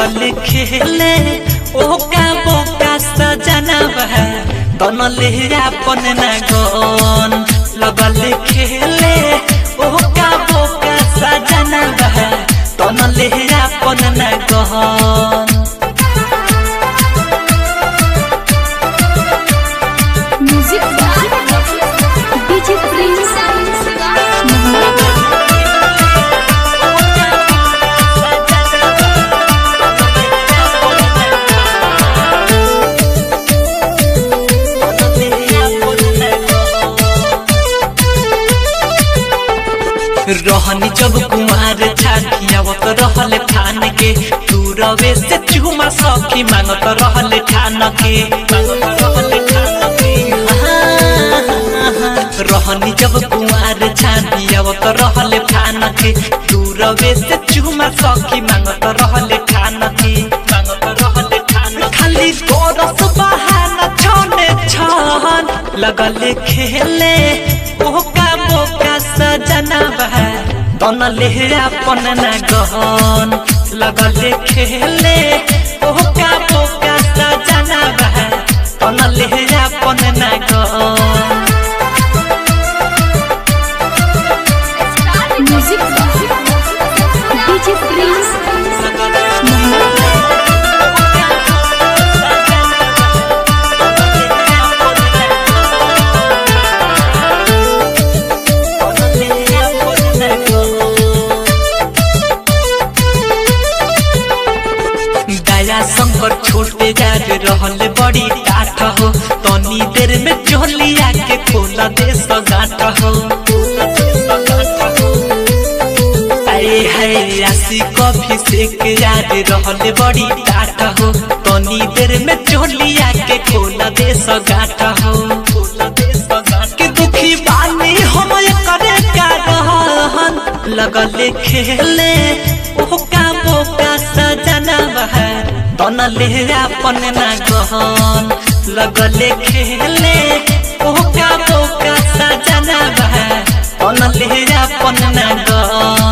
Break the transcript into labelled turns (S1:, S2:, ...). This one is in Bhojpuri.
S1: लगल खेले ओका बोका सजनवा तनले अपन न गन लगल खेले ओका बोका सजनवा तनले अपन न गन
S2: म्यूजिक बाय डीजे प्रिंस
S1: रहनी जब कुमार छाटियावत रहले ठान के तू रवे से चुमा सखी मांगत रहले ठान के मांगत रहले ठान के रहनी जब कुमार छाटियावत रहले ठान के तू रवे से चुमा सखी मांगत रहले ठान के मांगत रहले ठान खाली तोरस बहाना छने छन लगले खेले ओका बोका सजनवा तनले अपन न गहन लगले खेले ओका बोका सजनवा तनले अपन न गहन
S2: म्यूजिक बाय डीजे प्रिंस
S1: दया शंकर छोटे जाग रहल बड़ी टाट हो तनी देर में चोलिया के खोला दे सगाट हो अरे है आसी कॉफी से के याद रहल बड़ी टाट हो तनी देर में चोलिया के खोला दे सगाट हो खोला दे सगाट के दुखी बानी हम करे का रहन लगले खेले ओका बोका सजनवा तनले अपन ना गहन लगले खेले ओका बोका सजनवा तनले अपन ना गहन